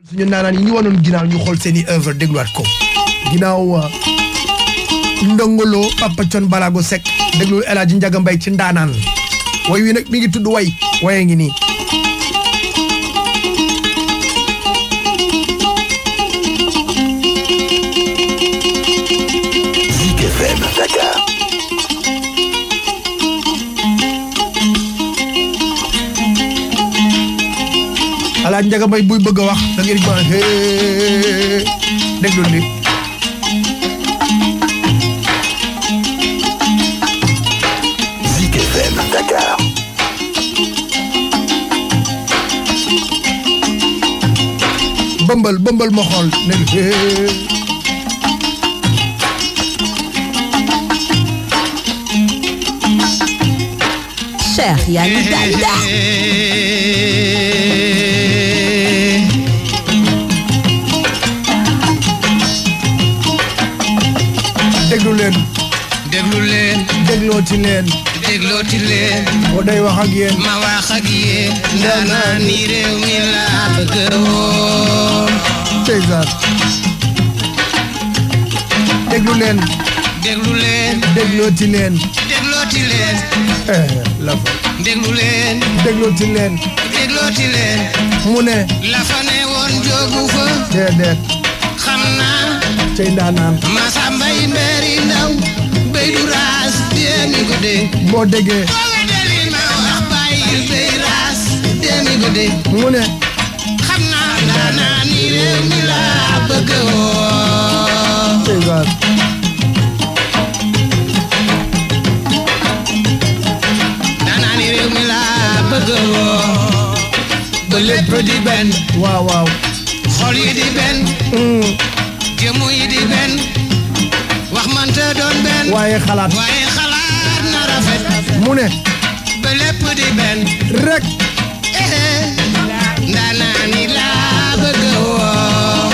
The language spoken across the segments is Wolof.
suñu naanaan yi ñu wanoon ginnaaw ñu xool seeni œuvre dégluwaat ko ginnaaw ndongolo Papa Thione Balago Seck déglu El Hadji Ndiaga Mbaye ci ndaanaan way wi nag mi ngi tudd way waye ngi nii Zik FM Dakar. El Hadji Ndiaga Mbaye buy bëgg a wax da ngeen di ma hee déglu li Zik FM Dakar. bëmbal bëmbal ma xool ne hee Cheikh yaa ngi gànda déglu leen déglu leen déglooti leen déglooti leen boo day wax ak yéen ma wax ak yéen ndaanaan ni réew mi laa bëgg woon César déglu leen déglu leen déglooti leen déglooti leen eh la fa déglu leen déglooti leen déglooti leen mu ne la fa ne woon jógu fa déedéet xam naa cey ndaanaan Massa Mbay mbéeri ndaw béy du raas déemi ko dee boo déggee booba deli ma wax bàyyil béy raas déemi ko dee mu ne xam naa ndaanaan ni réew mi laa bëgg woon César ndaanaan ni réew mi laa bëgg woon ba lépp di benn waaw waaw xol yi di benn Hmm, jëmu yi di benn wax manta doon benn waaye xalaat waaye xalaat na rafet mu ne ba lépp di benn rek eh ndaanaan ni laa bëgg woon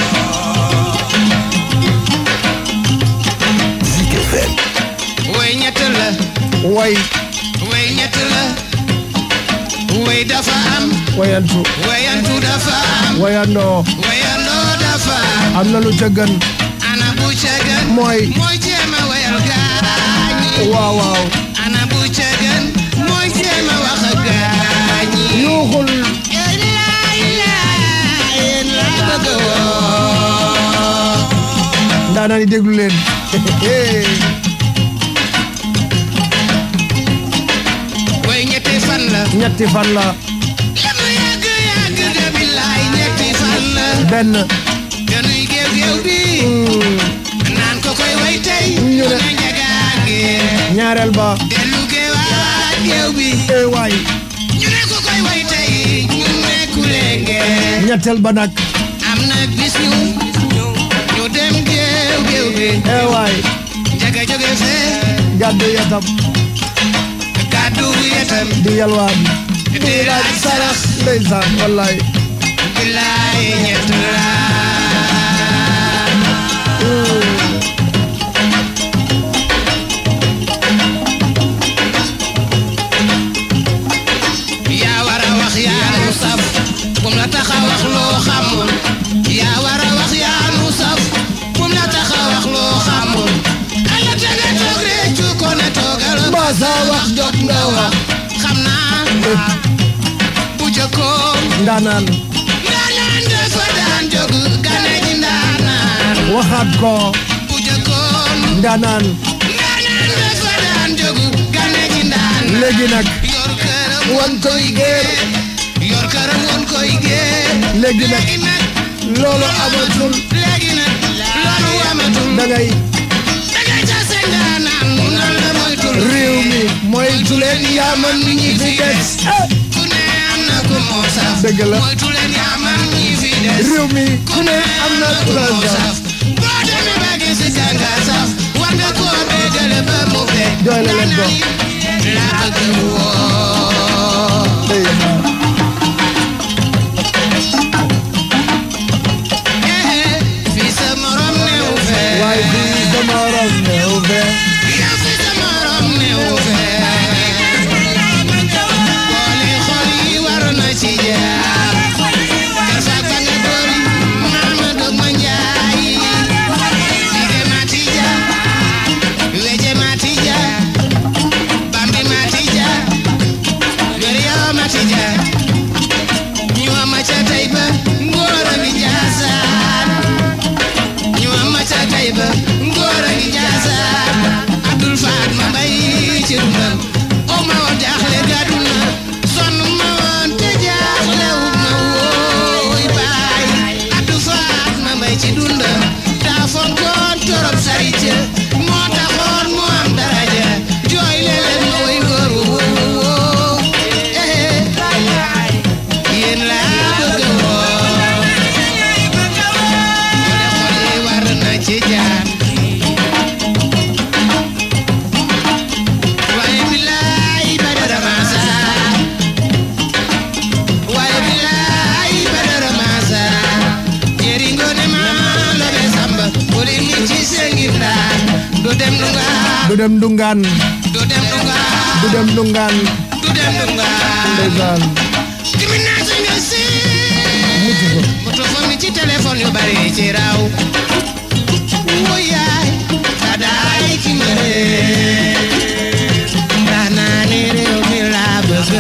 Zik FM. way ñett la way way ñett la way dafa am wayantu wayantu dafa am wayandoo wayandoo dafa am am na lu ca gën ana bu ca gën mooy mooy jéem a wayal gaañi waaw waaw ana bu ca gën mooy jéem a wax ak gaañi yuuxul yéen laa ilaa yéen laa bëgg woo ndaanaan yi déglu leen way ñetti fan la ñetti fan la la mu yàgg yàgg de billaay ñetti fan la benn dañuy géew géew bi Hmm, naan ko koy way tey Ñu ne- ne njagaage ñaareel ba dellu géewaat géew bi eh waay ñu ne ko koy way tey ñu ne kuleenge ñetteel ba nag am na bis ñu ñu dem géew géew bi eh waay njaga jóge fee gàddu yatam gàddu yetam di yalwaan di laaj sarax ndeysaan wallaay billaay ñett la yaa war a wax yaa nu saf kum la tax a wax loo xamul yaa war a wax yaa nu saf kum la tax a wax loo xamul ala te nga toog réccu ko ne toogal mbaa saa wax jot nga wax xam naa bu jëkkoon ndaanaan ndaanaan dafa daan jóg gane ji ndaanaan waxaat ko bu jëkkoon ndaanaan ndaanaan dafa daan jóg gane ji ndaanaan léegi nag yor këram wan koy géer yor këram woon koy géer léegi nag léegi nag loolu amatul léegi nag loolu amatul da ngay dangay tase ndaanaan mu nan la moytul réew mi moytu leen yaa man ñi fi des eh, ku ne am na ku moo saf Dëgg la. moytu leen yaa man ñi fi des réew mi ku ne am na ku la moo saf saf boo demee ba gis gànga saf war nga koo béggale ba mu fekk Jooy la leen ko. laa bëgg woo ndeysaan fii sa morom newu fee waaye fii sama rom neew fee yow fii sa morom newu fee boole xol yi war na ci jaar kersa ba nga doon dem ndungaan du dem dungaan du dem ndungaan du dem dungaan ndeysaan diminaasi nga si mutu ko moto fa mi ci téléphone yu bari ci raw wuyaay kadaay ki mere ndax naa ni réew mi laa bëgg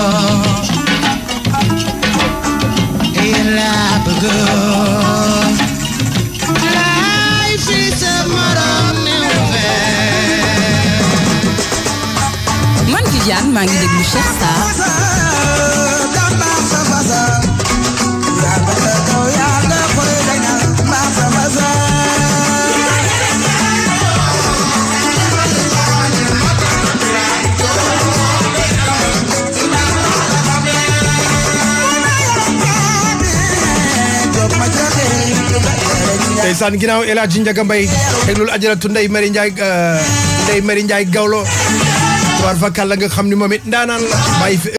yéen laa bëgg laay fi sa morom new fee man Viviane maa ngi déglu Cheikh Sarr ndeysaan ginnaaw El Hadji Ndiaga Mbaye déglul ajaratu Ndeye Mari Ndiaye Ndeye Mari Ndiaye Gawlo war fa kàlla nga xam ni moom it ndaanaan la bàyyi fi